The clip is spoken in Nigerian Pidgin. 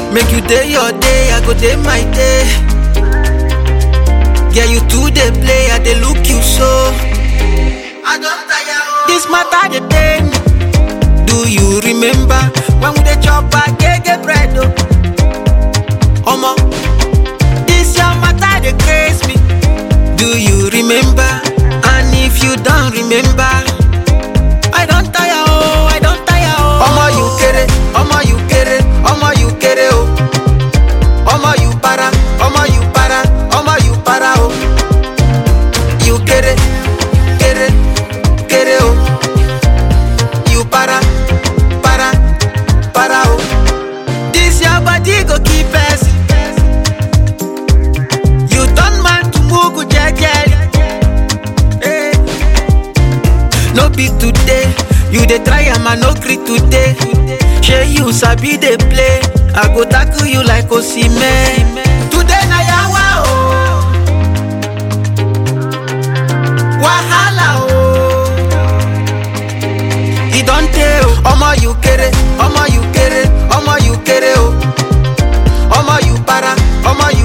Make you day your day, I go day my day. Yeah, you too they play, I they look you so. I don't tire. oh. This matter they pain me. Do you remember when we dey chop agege bread? Oh, Omo, this your matter they craze me. Do you remember? And if you don't remember, I don't tire. Oh, I don't tire. Oh, Omo you kere, Omo you kere, Omo you kere. Oh, Omo you para, Omo you para, Omo you para. Oh, you kere, kere, kere. Oh, you para, para, para. Oh, this your body go keep us. You turn man to mugu jejeli. Hey. No be today, you dey try am I no gree today. Shey you sabi dey play, I go tackle you like Osimhen. Today na yawa o, wahala o. E don tey o, omo you kere, omo you kere, omo you kere o. Omo you para, omo